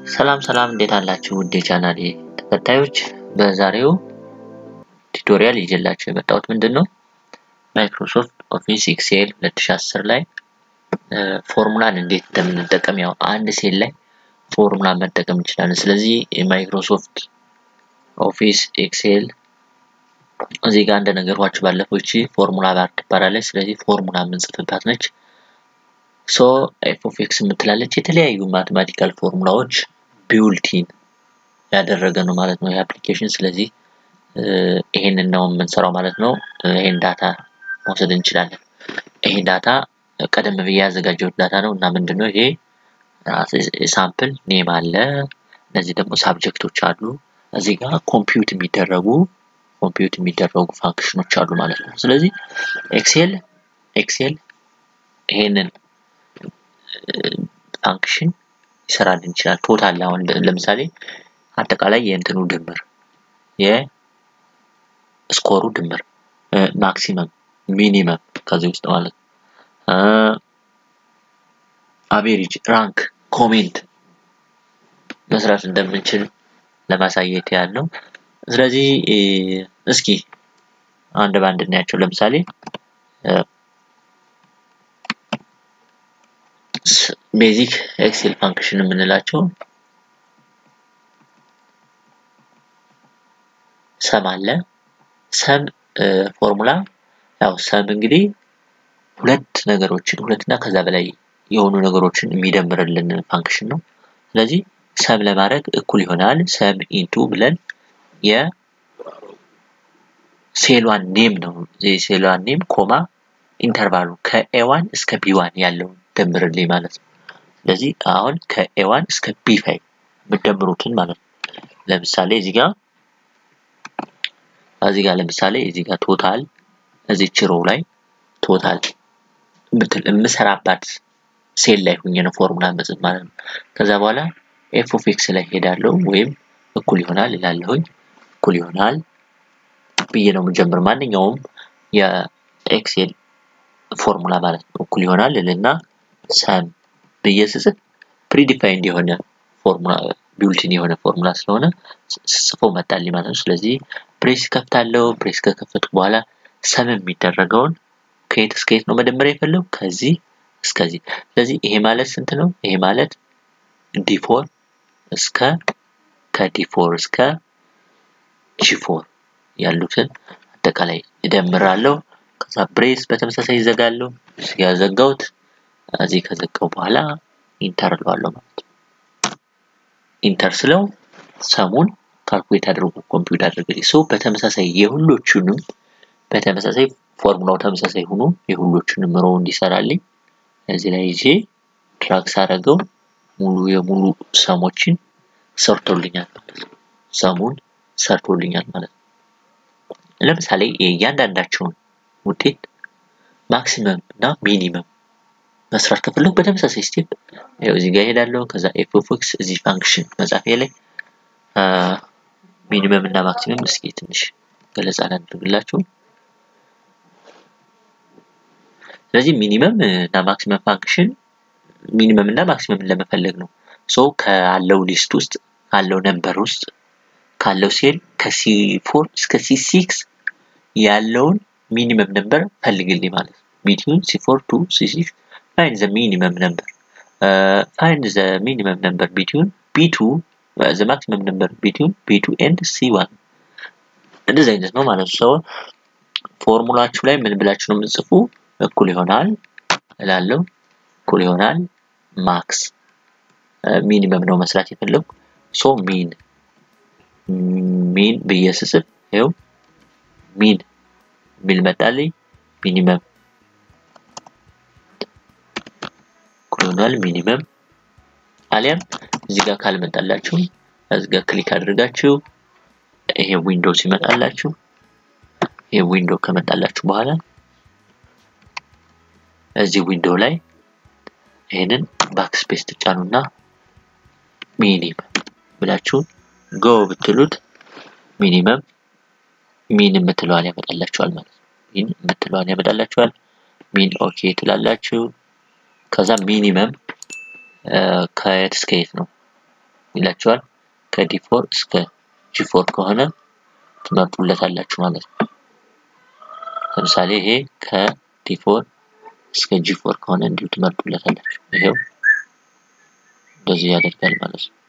ሰላም ሰላም እንዴት አላችሁ ውድ የቻናሌ ተከታዮች በዛሬው ቱቶሪያል ይዤላችሁ የመጣሁት ምንድን ነው ማይክሮሶፍት ኦፊስ ኤክሴል 2010 ላይ ፎርሙላን እንዴት እንደምንጠቀም ያው አንድ ሴል ላይ ፎርሙላ መጠቀም እንችላለን ስለዚህ የማይክሮሶፍት ኦፊስ ኤክሴል እዚህ ጋር እንደነገርኳችሁ ባለፈው እቺ ፎርሙላ ባር ትባላለች ስለዚህ ፎርሙላ የምንጽፍባት ነች ሶ ኤፍ ኦፍ ኤክስ የምትላለች የተለያዩ ማቴማቲካል ፎርሙላዎች ቢውልቲን ያደረገ ነው ማለት ነው የአፕሊኬሽን ስለዚህ ይሄንን ነው የምንሰራው ማለት ነው ይሄን ዳታ መውሰድ እንችላለን ይሄ ዳታ ቀደም ብዬ ያዘጋጀሁት ዳታ ነው እና ምንድነው ይሄ ሳምፕል ኔም አለ እነዚህ ደግሞ ሳብጀክቶች አሉ እዚህ ጋር ኮምፒውት የሚደረጉ ኮምፒውት የሚደረጉ ፋንክሽኖች አሉ ማለት ነው ስለዚህ ኤክሴል ኤክሴል ይሄንን ፋንክሽን ይሰራልን ይችላል ቶታል አሁን ለምሳሌ አጠቃላይ የእንትኑ ድምር የስኮሩ ድምር ማክሲመም ሚኒመም ከዚህ ውስጥ ማለት አቬሬጅ ራንክ ኮሜንት መስራት እንደምንችል ለማሳየት ያለው ስለዚህ እስኪ አንድ ባንድ እናያቸው ለምሳሌ ቤዚክ ኤክሴል ፋንክሽን የምንላቸው ሰም አለ ሰም ፎርሙላ ያው ሰም እንግዲህ ሁለት ነገሮችን ሁለትና ከዛ በላይ የሆኑ ነገሮችን የሚደምርልን ፋንክሽን ነው ስለዚህ ሰም ለማድረግ እኩል ይሆናል ሰም ኢንቱ ብለን የሴሏን ኔም ነው የሴሏን ኔም ኮማ ኢንተርቫሉ ከኤዋን እስከ ቢዋን ያለውን ደምርልኝ ማለት ነው ስለዚህ አሁን ከኤዋን እስከ ቢ ፋይቭ የምደምሩትን ማለት ነው ለምሳሌ እዚህ ጋር እዚህ ጋር ለምሳሌ እዚህ ጋር ቶታል እዚህ ችሮ ላይ ቶታል ምትል የምሰራባት ሴል ላይ ሁኜ ነው ፎርሙላ መጽፍ ማለት ነው ከዛ በኋላ ኤፍ ኦፍ ኤክስ ላይ ሄዳለሁ ወይም እኩል ይሆናል እላለሁኝ እኩል ይሆናል ብዬ ነው የምጀምር ማንኛውም የኤክሴል ፎርሙላ ማለት ነው እኩል ይሆናል እልና ሰም ብዬ ስጽፍ ፕሪዲፋይንድ የሆነ ፎርሙላ ቢውልቲን የሆነ ፎርሙላ ስለሆነ ስጽፎ መጣልኝ ማለት ነው ስለዚህ ፕሬስ ከፍታለሁ ፕሬስ ከከፈትኩ በኋላ ሰም የሚደረገውን ከየት እስከ የት ነው መደመር የፈለው ከዚህ እስከዚህ ስለዚህ ይሄ ማለት ስንት ነው ይሄ ማለት ዲፎር እስከ ከዲፎር እስከ ጂፎር ያሉትን አጠቃላይ እደምራለሁ ከዛ ብሬስ በተመሳሳይ ይዘጋለሁ ያዘጋውት እዚህ ከዘጋው በኋላ ኢንተር እለዋለሁ ማለት ነው ኢንተር ስለው ሰሙን ካልኩሌት አድርጎ ኮምፒውት አድርግልኝ ሰው በተመሳሳይ የሁሎቹንም በተመሳሳይ ፎርሙላው ተመሳሳይ ሆኖ የሁሎቹንም ሮ እንዲሰራልኝ እዚህ ላይ ይዤ ድራግስ አደረገው ሙሉ የሙሉ ሰሞችን ሰርቶልኛል ማለት ነው ሰሙን ሰርቶልኛል ማለት ነው ለምሳሌ እያንዳንዳቸውን ውጤት ማክሲመም እና ሚኒመም መስራት ከፈለጉ በተመሳሳይ ስቴፕ ያው እዚህ ጋር ሄዳለሁ ከዛ ኤፍ ኦፍ ኤክስ እዚህ ፋንክሽን መጻፊያ ላይ ሚኒመም እና ማክሲመም እስኪ ትንሽ ገለጻ ላድርግላችሁ ስለዚህ ሚኒመም እና ማክሲመም ፋንክሽን ሚኒመም እና ማክሲመም ለመፈለግ ነው ሶ ካለው ሊስት ውስጥ ካለው ነምበር ውስጥ ካለው ሴል ከሲ4 እስከ ሲ6 ያለውን ሚኒመም ነምበር ፈልግልኝ ማለት ነው ቢትዊን ሲ4 ቱ ሲ6 find the minimum number uh, find the minimum number between b2 uh, the maximum number between b2 and c1 እንደዚህ አይነት ነው ማለት ነው ሰው ፎርሙላችሁ ላይ ምን ብላችሁ ነው የምጽፉ እኩል ይሆናል እላለሁ እኩል ይሆናል ማክስ ሚኒመም ነው መስራት የፈለጉ ሶ ሚን ሚን ብዬ ስጽፍ ይኸው ሚን ሚል መጣልኝ ሚኒመም ይሆናል ሚኒመም አሊያም እዚህ ጋር ካልመጣላችሁ እዚህ ጋር ክሊክ አድርጋችሁ ይሄ ዊንዶ ሲመጣላችሁ ይሄ ዊንዶ ከመጣላችሁ በኋላ እዚህ ዊንዶ ላይ ይሄንን ባክስፔስ ትጫኑና ሚኒመም ብላችሁ ጎ ብትሉት ሚኒመም ሚን የምትለዋን ያመጣላችኋል ማለት ነው ሚን የምትለዋን ያመጣላችኋል ሚን ኦኬ ትላላችሁ ከዛ ሚኒመም ከየት እስከ የት ነው ይላቸዋል። ከዲ4 እስከ ጂ4 ከሆነ ትመርጡለታላችሁ ማለት ነው። ለምሳሌ ይሄ ከዲ4 እስከ ጂ4 ከሆነ እንዲሁ ትመርጡለታላችሁ። ይሄው እንደዚህ ያደርጋል ማለት ነው።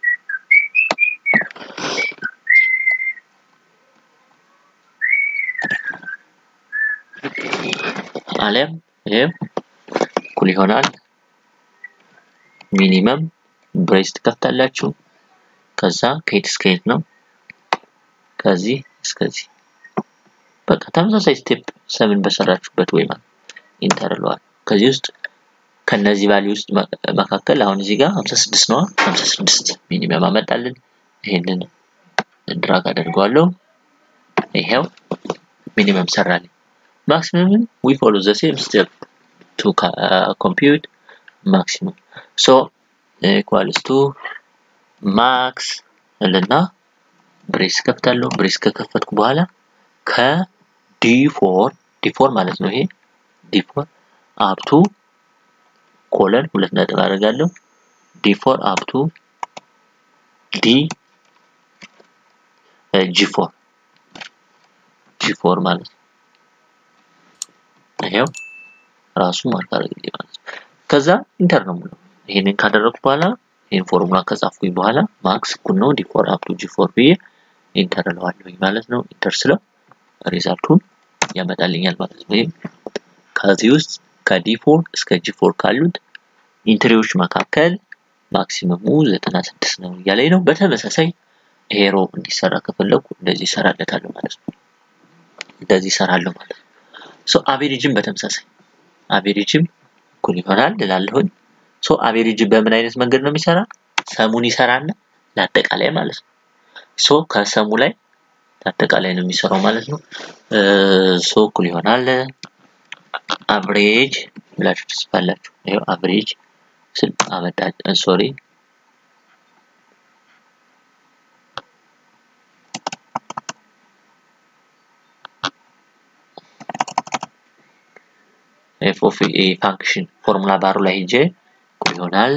አሊያም ይሄው እኩል ይሆናል ሚኒመም ብሬስ ትከፍታላችሁ። ከዛ ከየት እስከ የት ነው? ከዚህ እስከዚህ በቃ ተመሳሳይ ስቴፕ ሰምን በሰራችሁበት ወይ ማለት ኢንተር ለዋል። ከዚህ ውስጥ ከነዚህ ቫልዩ ውስጥ መካከል አሁን እዚህ ጋር 56 ነዋ። 56 ሚኒመም አመጣልን። ይሄንን ድራግ አደርገዋለሁ። ይሄው ሚኒመም ሰራልኝ። ማክሲመም ዊ ፎሎ ዘ ሴም ስቴፕ ቱ ኮምፒውት ማክሲመም ሶ ኢኳልስ ቱ ማክስ እልና ብሬስ ከፍታለሁ። ብሬስ ከከፈትኩ በኋላ ከዲ4 ዲ4 ማለት ነው ይሄ ዲ4 አፕቱ ኮለን ሁለት ነጥብ አደርጋለሁ። ዲ4 አፕቱ ዲ ጂ4 ጂ4 ማለት ነው። ይሄው ራሱ ማርክ አደረግልኝ ማለት ነው። ከዛ ኢንተር ነው የምለው። ይሄንን ካደረግኩ በኋላ ይሄን ፎርሙላ ከጻፍኩኝ በኋላ ማክስ እኩል ነው ዲ4 አፕቱ ጂ4 ብዬ ኢንተር እለዋለሁኝ ማለት ነው። ኢንተር ስለው ሪዛልቱን ያመጣልኛል ማለት ነው። ወይም ከዚህ ውስጥ ከዲ4 እስከ ጂ4 ካሉት ኢንትሪዎች መካከል ማክሲመሙ 96 ነው እያለኝ ነው። በተመሳሳይ ይሄ ሮ እንዲሰራ ከፈለኩ እንደዚህ እሰራለታለሁ ማለት ነው። እንደዚህ እሰራለሁ ማለት ነው። ሶ አቬሬጅም በተመሳሳይ አቬሬጅም እኩል ይሆናል እላለሁኝ። ሶ አቬሬጅ በምን አይነት መንገድ ነው የሚሰራ? ሰሙን ይሰራና ለአጠቃላይ ማለት ነው። ሶ ከሰሙ ላይ ለአጠቃላይ ነው የሚሰራው ማለት ነው። ሶ እኩል ይሆናል አቨሬጅ ብላችሁ ትጽፋላችሁ። ይሄው አቨሬጅ ስል አመጣ ሶሪ ኤፍ ኦፍ ኤ ፋንክሽን ፎርሙላ ባሩ ላይ ሄጄ እኩል ይሆናል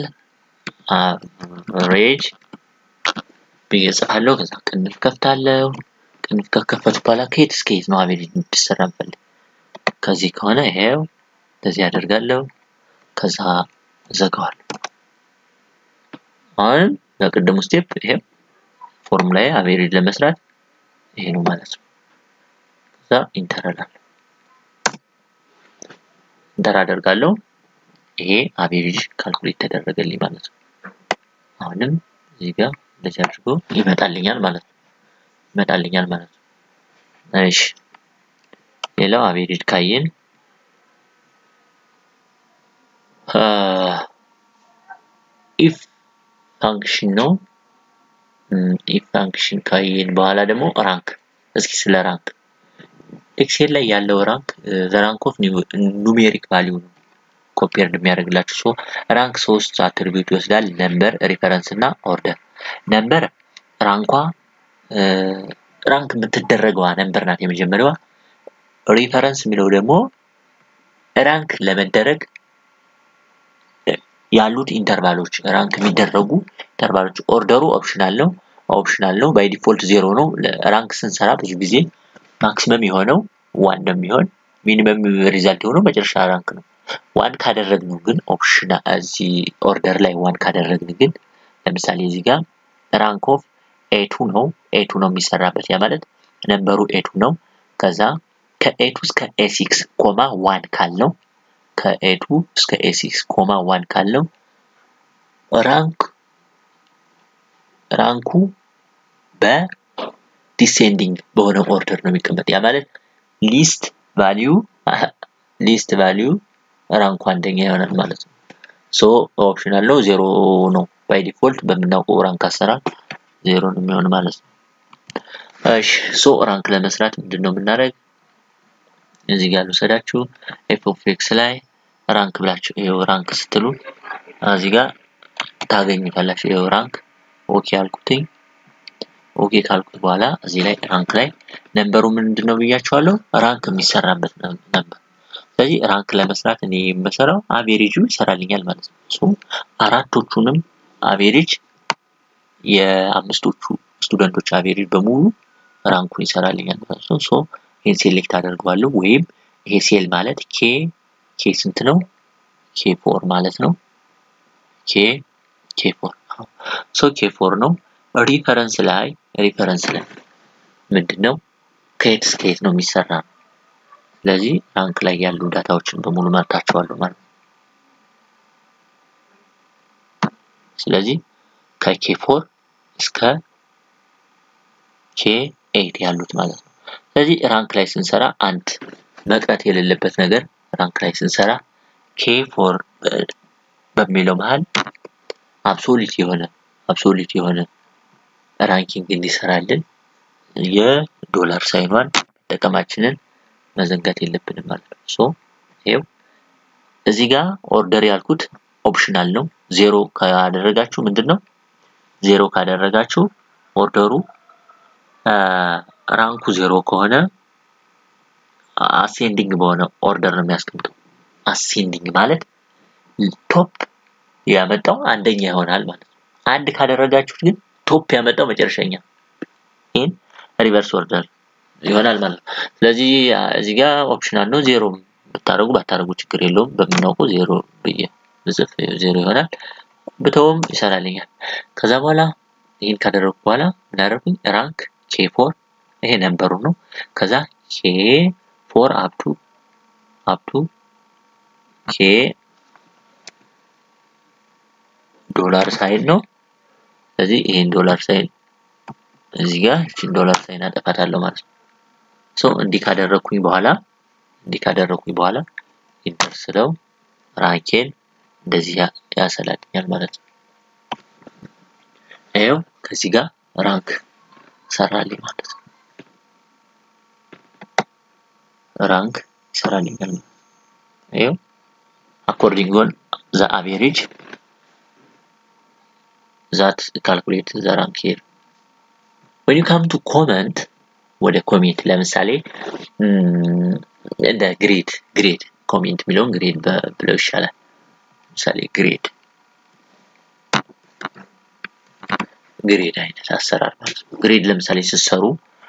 አቨሬጅ ብዬ እጽፋለሁ። ከዛ ቅንፍ ከፍታለሁ። ቅንፍ ከከፈቱ በኋላ ከየት እስከ የት ነው አቬሬጅ እንድትሰራ እንፈልግ። ከዚህ ከሆነ ይሄው እንደዚህ አደርጋለሁ። ከዛ እዘጋዋለሁ። አሁን ለቅድሙ ስቴፕ ይሄው ፎርሙላዬ አቬሬጅ ለመስራት ይሄ ነው ማለት ነው። ከዛ ኢንተር እላለሁ። ኢንተር አደርጋለሁ። ይሄ አቬሬጅ ካልኩሌት ተደረገልኝ ማለት ነው። አሁንም እዚህ ጋር እንደዚህ አድርጎ ይመጣልኛል ማለት ነው። ይመጣልኛል ማለት ነው። እሺ ሌላው አቬሬጅ ካየን ኢፍ ፋንክሽን ነው። ኢፍ ፋንክሽን ካየን በኋላ ደግሞ ራንክ። እስኪ ስለ ራንክ ኤክሴል ላይ ያለው ራንክ ዘ ራንክ ኦፍ ኑሜሪክ ቫሊዩ ነው ኮምፔርድ የሚያደርግላችሁ። ሶ ራንክ ሶስት አትሪቢዩት ይወስዳል፣ ነምበር፣ ሪፈረንስ እና ኦርደር። ነምበር ራንኳ ራንክ የምትደረገዋ ነምበር ናት የመጀመሪያዋ። ሪፈረንስ የሚለው ደግሞ ራንክ ለመደረግ ያሉት ኢንተርቫሎች ራንክ የሚደረጉ ኢንተርቫሎች። ኦርደሩ ኦፕሽናል ነው ኦፕሽናል ነው ባይ ዲፎልት ዜሮ ነው። ራንክ ስንሰራ ብዙ ጊዜ ማክሲመም የሆነው ዋን ነው የሚሆን ሚኒመም ሪዛልት የሆነው መጨረሻ ራንክ ነው። ዋን ካደረግነው ግን ኦፕሽን እዚህ ኦርደር ላይ ዋን ካደረግን ግን ለምሳሌ እዚህ ጋር ራንክ ኦፍ ኤቱ ነው ኤቱ ነው የሚሰራበት ያ ማለት ነምበሩ ኤቱ ነው። ከዛ ከኤቱ እስከ ኤሲክስ ኮማ ዋን ካልነው ከኤቱ እስከ ኤሲክስ ኮማ ዋን ካልነው ራንክ ራንኩ በዲሴንዲንግ በሆነ ኦርደር ነው የሚቀመጥ። ያ ማለት ሊስት ቫሊዩ ሊስት ቫሊዩ ራንኩ አንደኛ ይሆናል ማለት ነው። ሶ ኦፕሽናል ነው ዜሮ ነው ባይ ዲፎልት በምናውቀው ራንክ አሰራር ዜሮ ነው የሚሆን ማለት ነው። እሺ ሶ ራንክ ለመስራት ምንድን ነው የምናደርግ? እዚህ ጋር ልውሰዳችሁ ኤፍ ኦፍ ኤክስ ላይ ራንክ ብላችሁ ይኸው ራንክ ስትሉ እዚህ ጋር ታገኙታላችሁ። ይኸው ራንክ ኦኬ አልኩትኝ። ኦኬ ካልኩት በኋላ እዚህ ላይ ራንክ ላይ ነንበሩ ምንድን ነው ብያችኋለሁ? ራንክ የሚሰራበት ነበር። ስለዚህ ራንክ ለመስራት እኔ የምሰራው አቬሬጁ ይሰራልኛል ማለት ነው። ሶ አራቶቹንም አቬሬጅ የአምስቶቹ ስቱደንቶች አቬሬጅ በሙሉ ራንኩን ይሰራልኛል ማለት ነው። ሶ ይህን ሴሌክት አደርገዋለሁ ወይም ይሄ ሴል ማለት ኬ ኬ ስንት ነው? ኬ ፎር ማለት ነው። ኬ ኬ ፎር ሶ ኬ ፎር ነው። ሪፈረንስ ላይ ሪፈረንስ ላይ ምንድን ነው ከየት እስከ የት ነው የሚሰራ ነው። ስለዚህ ራንክ ላይ ያሉ ዳታዎችን በሙሉ መርጣቸዋለሁ ማለት ነው። ስለዚህ ከኬ ፎር እስከ ኬ ኤይት ያሉት ማለት ነው። ስለዚህ ራንክ ላይ ስንሰራ አንድ መቅረት የሌለበት ነገር ራንክ ላይ ስንሰራ ኬ ፎር በሚለው መሀል አብሶሊት የሆነ አብሶሊት የሆነ ራንኪንግ እንዲሰራልን የዶላር ሳይኗን መጠቀማችንን መዘንጋት የለብንም ማለት ነው። ሶ ይሄው እዚህ ጋር ኦርደር ያልኩት ኦፕሽናል ነው። ዜሮ ካደረጋችሁ ምንድን ነው ዜሮ ካደረጋችሁ ኦርደሩ ራንኩ ዜሮ ከሆነ አሴንዲንግ በሆነ ኦርደር ነው የሚያስቀምጠው። አሴንዲንግ ማለት ቶፕ ያመጣው አንደኛ ይሆናል ማለት ነው። አንድ ካደረጋችሁት ግን ቶፕ ያመጣው መጨረሻኛ ይህን ሪቨርስ ኦርደር ይሆናል ማለት ነው። ስለዚህ እዚህ ጋር ኦፕሽናል ነው። ዜሮ ብታደርጉ ባታደርጉ ችግር የለውም። በምናውቀው ዜሮ ብዬ ብጽፍ ዜሮ ይሆናል። ብተውም ይሰራልኛል። ከዛ በኋላ ይህን ካደረግኩ በኋላ ምን አደረኩኝ? ራንክ ኬ ፎር ይሄ ነንበሩ ነው። ከዛ ኬ ፎር አፕቱ አፕቱ ኬ ዶላር ሳይን ነው። ስለዚህ ይሄን ዶላር ሳይን እዚህ ጋር እቺን ዶላር ሳይን አጠፋታለሁ ማለት ነው። ሶ እንዲህ ካደረኩኝ በኋላ እንዲህ ካደረኩኝ በኋላ ኢንተር ስለው ራንኬን እንደዚህ ያሰላልኛል ማለት ነው። ይኸው ከዚህ ጋር ራንክ ሰራልኝ ማለት ነው። ራንክ ይሰራልኛል ማለት ነው። ይኸው አኮርዲንግ ኦን ዘ አቬሬጅ ዛት ካልኩሌት ዘ ራንክ ሂር when you come to comment ወደ ኮሜንት ለምሳሌ እንደ ግሬድ ግሬድ ኮሜንት የሚለውን ግሬድ ብለው ይሻላል። ለምሳሌ ግሬድ ግሬድ አይነት አሰራር ማለት ነው። ግሬድ ለምሳሌ ስትሰሩ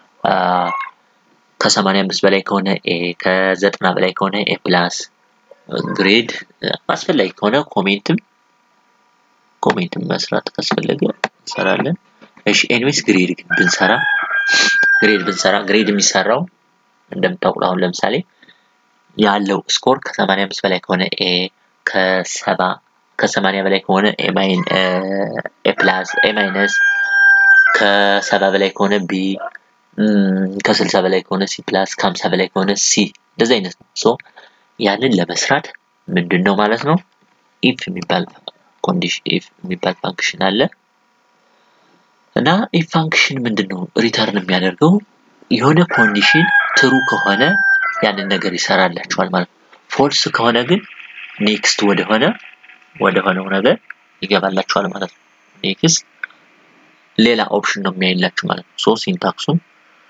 ከሰማንያ አምስት በላይ ከሆነ ኤ ከዘጠና በላይ ከሆነ ኤ ፕላስ ግሬድ አስፈላጊ ከሆነ ኮሜንትም ኮሜንትም መስራት ካስፈለገ እንሰራለን። እሺ ኤኒዌይስ ግሬድ ግን ብንሰራ ግሬድ ብንሰራ ግሬድ የሚሰራው እንደምታውቁት አሁን ለምሳሌ ያለው ስኮር ከሰማንያ አምስት በላይ ከሆነ ኤ ከሰባ ከሰማንያ በላይ ከሆነ ኤ ማይን ኤ ፕላስ ኤ ማይነስ ከሰባ በላይ ከሆነ ቢ ከስልሳ በላይ ከሆነ ሲ ፕላስ ከሀምሳ በላይ ከሆነ ሲ እንደዚህ አይነት ነው። ሶ ያንን ለመስራት ምንድን ነው ማለት ነው ኢፍ የሚባል ኮንዲሽን ኢፍ የሚባል ፋንክሽን አለ እና ኢፍ ፋንክሽን ምንድን ነው ሪተርን የሚያደርገው የሆነ ኮንዲሽን ትሩ ከሆነ ያንን ነገር ይሰራላችኋል ማለት ነው። ፎልስ ከሆነ ግን ኔክስት ወደሆነ ወደሆነው ነገር ይገባላችኋል ማለት ነው። ኔክስት ሌላ ኦፕሽን ነው የሚያይላችሁ ማለት ነው። ሶ ሲንታክሱን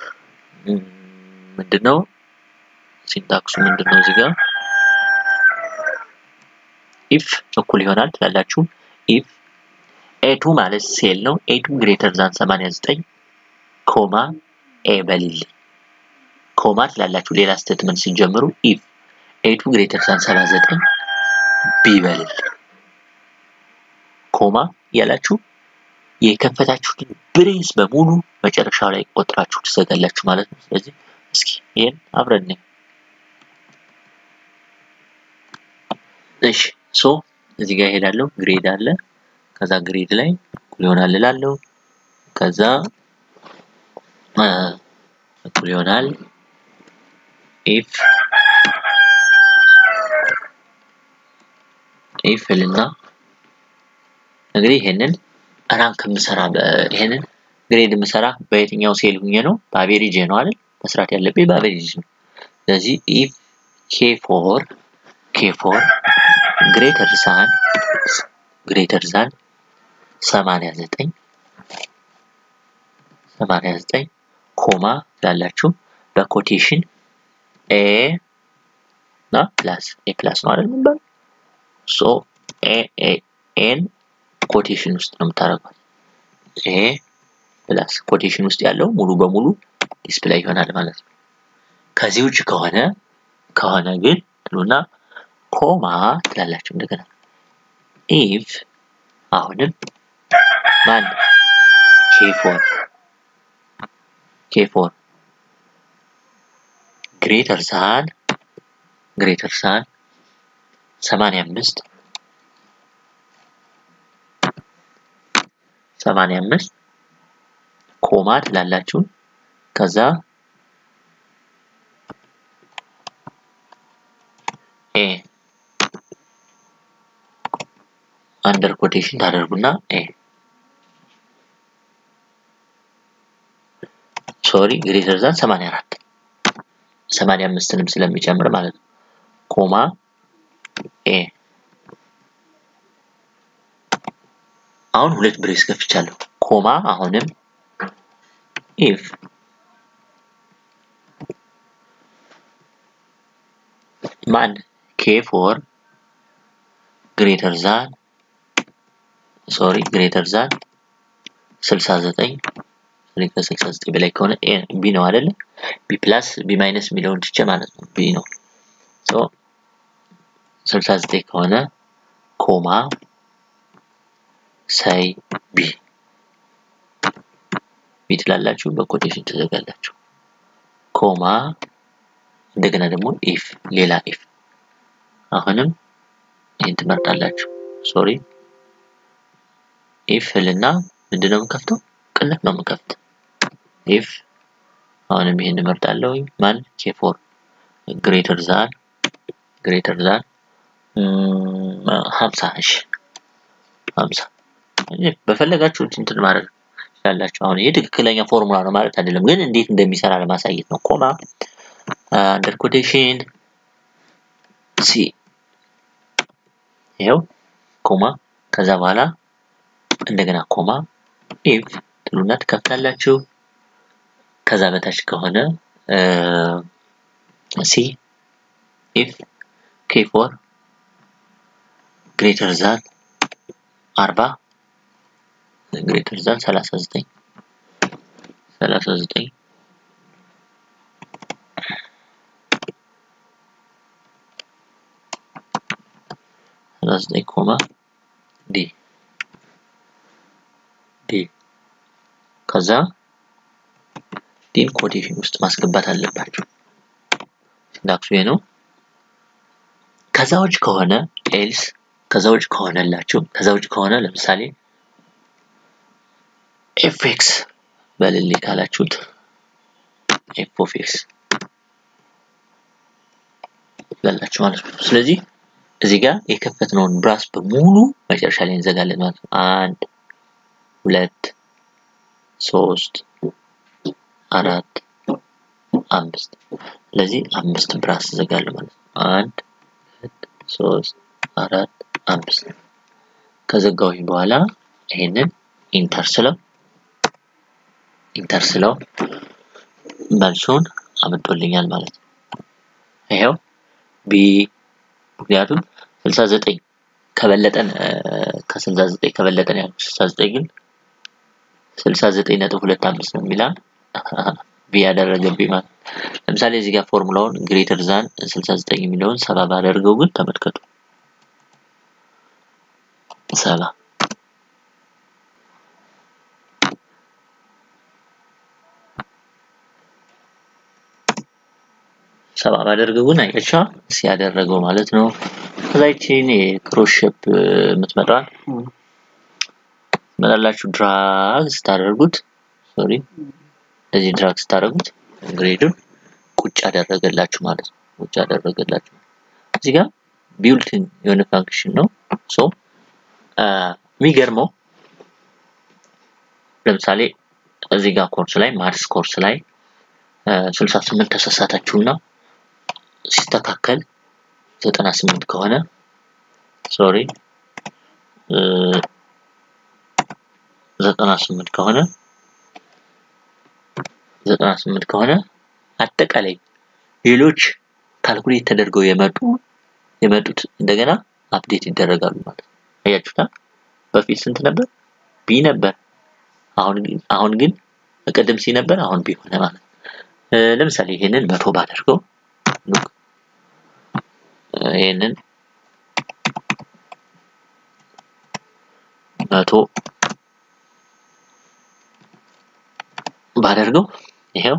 ምንድነው? ሲንታክሱ ምንድነው? እዚህ ጋር ኢፍ እኩል ይሆናል ትላላችሁ። ኢፍ ኤቱ ማለት ሴል ነው። ኤቱ ግሬተር ዛን 89 ኮማ ኤ በልልኝ ኮማ ትላላችሁ። ሌላ ስቴትመንት ሲጀምሩ ኢፍ ኤቱ ግሬተር ዛን 79 ቢ በልልኝ ኮማ ያላችሁ የከፈታችሁትን ብሬስ በሙሉ መጨረሻው ላይ ቆጥራችሁ ትዘጋላችሁ ማለት ነው። ስለዚህ እስኪ ይሄን አብረን እሺ ሶ እዚህ ጋር እሄዳለሁ። ግሬድ አለ። ከዛ ግሬድ ላይ እኩል ይሆናል እላለሁ። ከዛ እኩል ይሆናል ኢፍ ኢፍ ልና እንግዲህ ይሄንን ራንክ የምሰራ ይሄንን ግሬድ የምሰራ በየትኛው ሴል ሁኜ ነው? በአቬሬጅ ነው አይደል? መስራት ያለብኝ በአቬሬጅ ነው። ስለዚህ ኢፍ ኬ ፎር ኬ ፎር ግሬተር ዛን ግሬተር ዛን 89 89 ኮማ ላላችሁ በኮቴሽን ኤ እና ፕላስ ኤ ፕላስ ነው አይደል የሚባለው? ሶ ኤ ኤ ኤን ኮቴሽን ውስጥ ነው የምታደርጓት። ኤ ፕላስ ኮቴሽን ውስጥ ያለው ሙሉ በሙሉ ዲስፕላይ ይሆናል ማለት ነው። ከዚህ ውጭ ከሆነ ከሆነ ግን ትሉና ኮማ ትላላችሁ እንደገና ኢፍ አሁንም ማን ኬፎር ኬፎር ግሬተር ሳን ግሬተር ሳን ሰማንያ አምስት ሰማንያ አምስት ኮማ ትላላችሁ ከዛ ኤ አንደር ኮቴሽን ታደርጉና ኤ ሶሪ ግሬተር ዛን 84 85ንም ስለሚጨምር ማለት ነው። ኮማ ኤ አሁን ሁለት ብሬስ ከፍቻለሁ። ኮማ አሁንም ኢፍ ማን ኬ ፎር ግሬተር ዛን ሶሪ ግሬተር ዛን 69 ከ69 በላይ ከሆነ ቢ ነው አይደለ? ቢ ፕላስ ቢ ማይነስ የሚለውን ትቼ ማለት ነው። ቢ ነው። ሶ 69 ከሆነ ኮማ ሳይ ቢ ቢ ትላላችሁ፣ በኮቴሽን ትዘጋላችሁ። ኮማ እንደገና ደግሞ ኢፍ ሌላ ኢፍ አሁንም ይህን ትመርጣላችሁ። ሶሪ ኢፍ ልና ምንድን ነው የምከፍተው? ቅንፍ ነው የምከፍት ኢፍ አሁንም ይሄን እመርጣለሁ። ማን ኬፎር ግሬተር ዛን ግሬተር ዛን ሀምሳ እሺ ሀምሳ በፈለጋችሁት እንትን ማድረግ ትችላላችሁ። አሁን ይሄ ትክክለኛ ፎርሙላ ነው ማለት አይደለም፣ ግን እንዴት እንደሚሰራ ለማሳየት ነው። ኮማ አንደር ኮቴሽን ሲ ይኸው ኮማ ከዛ በኋላ እንደገና ኮማ ኢፍ ትሉና ትከፍታላችሁ። ከዛ በታች ከሆነ ሲ ኢፍ ኬ ፎር ግሬተር ዛን አርባ ግሬተር ዛን ሰላሳ ዘጠኝ ሰላሳ ዘጠኝ ሰላሳ ዘጠኝ ኮማ ዲ ዲ ከዛ ዲን ኮቴሽን ውስጥ ማስገባት አለባችሁ። ሲንታክሱ ይሄ ነው። ከዛ ውጭ ከሆነ ኤልስ ከዛ ውጭ ከሆነላችሁ ከዛ ውጭ ከሆነ ለምሳሌ ኤፍ ኤክስ በልልኝ ካላችሁት ኤፍ ኦፍ ኤክስ ትላላችሁ ማለት ነው። ስለዚህ እዚህ ጋር የከፈትነውን ብራስ በሙሉ መጨረሻ ላይ እንዘጋለን ማለት ነው። አንድ ሁለት ሶስት አራት አምስት ስለዚህ አምስት ብራስ እዘጋለሁ ማለት ነው። አንድ ሁለት ሶስት አራት አምስት ከዘጋሁኝ በኋላ ይሄንን ኢንተር ስለው ኢንተር ስለው መልሱን አምጦልኛል ማለት ነው። ይሄው ቢ ምክንያቱም 69 ከበለጠን ከ69 ከበለጠን ያልኩት 69 ግን 69.25 ነው የሚላ ቢ ያደረገብኝ ማለት ለምሳሌ እዚህ ጋር ፎርሙላውን ግሬተር ዛን 69 የሚለውን ሰባ ባደርገው ግን ተመልከቱ ሰባ ሰባ ባደርገው ግን አያችዋ ሲያደረገው ማለት ነው። ከዛ ይቺን የክሮስ ሼፕ የምትመጣዋል ትመጣላችሁ ድራግ ስታደርጉት ሶሪ እንደዚህ ድራግ ስታደርጉት ግሬዱን ቁጭ ያደረገላችሁ ማለት ነው። ቁጭ ያደረገላችሁ እዚህ ጋር ቢውልትን የሆነ ፋንክሽን ነው። ሶ የሚገርመው ለምሳሌ እዚህ ጋር ኮርስ ላይ ማትስ ኮርስ ላይ 68 ተሳሳታችሁና ሲስተካከል 98 ከሆነ ሶሪ 98 ከሆነ 98 ከሆነ አጠቃላይ ሌሎች ካልኩሌት ተደርገው የመጡ የመጡት እንደገና አፕዴት ይደረጋሉ ማለት ነው። አያችሁታ በፊት ስንት ነበር? ቢ ነበር አሁን አሁን ግን ቅድም ሲ ነበር አሁን ቢ ሆነ ማለት ለምሳሌ ይሄንን መቶ ባደርገው ይሄንን መቶ ባደርገው ይሄው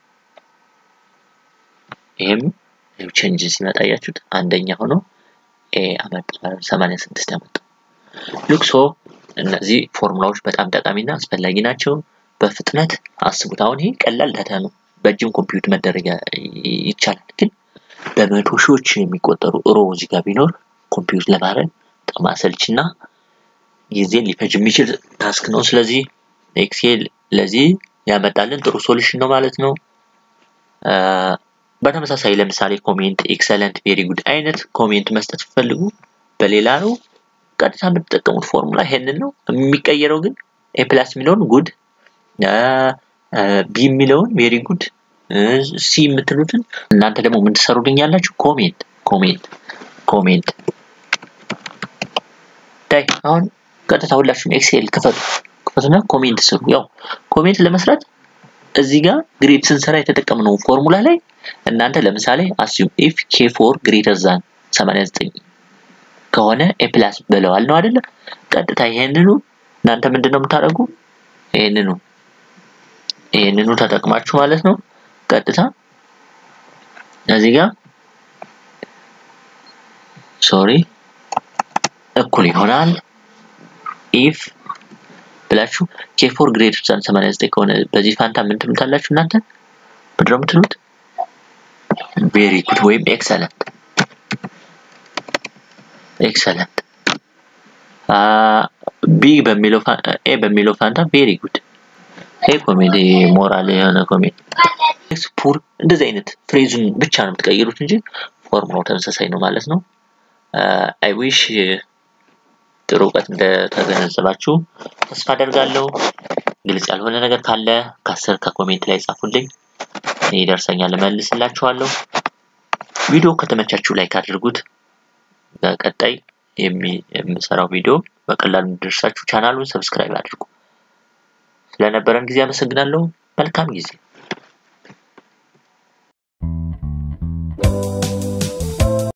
ይሄም ቼንጅ ሲመጣ ያያችሁት አንደኛ ሆኖ ኤ አመጣ 86 ያመጣ ሉክሶ እነዚህ ፎርሙላዎች በጣም ጠቃሚና አስፈላጊ ናቸው። በፍጥነት አስቡት። አሁን ይሄ ቀላል ዳታ ነው፣ በእጅም ኮምፒውት መደረግ ይቻላል። ግን በመቶ ሺዎች የሚቆጠሩ ሮ እዚህ ጋር ቢኖር ኮምፒውት ለማድረግ በጣም አሰልችና ጊዜን ሊፈጅ የሚችል ታስክ ነው። ስለዚህ ኤክሴል ለዚህ ያመጣልን ጥሩ ሶሉሽን ነው ማለት ነው። በተመሳሳይ ለምሳሌ ኮሜንት ኤክሰለንት፣ ቬሪ ጉድ አይነት ኮሜንት መስጠት ፈልጉ በሌላ ነው ቀጥታ የምትጠቀሙት ፎርሙላ ይሄንን ነው። የሚቀየረው ግን ኤ ፕላስ የሚለውን ጉድ፣ ቢ የሚለውን ቬሪ ጉድ፣ ሲ የምትሉትን እናንተ ደግሞ ምን ትሰሩልኝ ያላችሁ ኮሜንት ኮሜንት ኮሜንት ታይ አሁን ቀጥታ ሁላችሁም ኤክሴል ክፈቱ ክፈቱና ኮሜንት ስሩ። ያው ኮሜንት ለመስራት እዚህ ጋር ግሬድ ስንሰራ የተጠቀምነው ፎርሙላ ላይ እናንተ ለምሳሌ አስዩም ኢፍ ኬ ፎር ግሬተር ዛን 89 ከሆነ ኤ ፕላስ ብለዋል ነው አይደለ? ቀጥታ ይሄንኑ እናንተ ምንድነው የምታደርጉ? ይሄንኑ ይሄንኑ ተጠቅማችሁ ማለት ነው ቀጥታ እዚህ ጋር ሶሪ እኩል ይሆናል ኢፍ ብላችሁ ኬ ፎር ግሬተር ዛን 89 ከሆነ በዚህ ፋንታ ምን ትሉታላችሁ እናንተ ምንድን ነው የምትሉት? ቬሪ ጉድ ወይም ኤክሰለንት ኤክሰለንት ቢ በሚለው ኤ በሚለው ፋንታ ቬሪ ጉድ ይሄ ኮሜዲ ሞራል የሆነ ኮሜዲ ፑር እንደዚህ አይነት ፍሬዙን ብቻ ነው የምትቀይሩት እንጂ ፎርሙላው ተመሳሳይ ነው ማለት ነው። አይ ዊሽ ጥሩ እውቀት እንደተገነዘባችሁ ተስፋ አደርጋለሁ። ግልጽ ያልሆነ ነገር ካለ ከስር ከኮሜንት ላይ ጻፉልኝ፣ ይደርሰኛል፣ እመልስላችኋለሁ። ቪዲዮ ከተመቻችሁ ላይክ አድርጉት። በቀጣይ የምሰራው ቪዲዮ በቀላሉ እንዲደርሳችሁ ቻናሉን ሰብስክራይብ አድርጉ። ስለነበረን ጊዜ አመሰግናለሁ። መልካም ጊዜ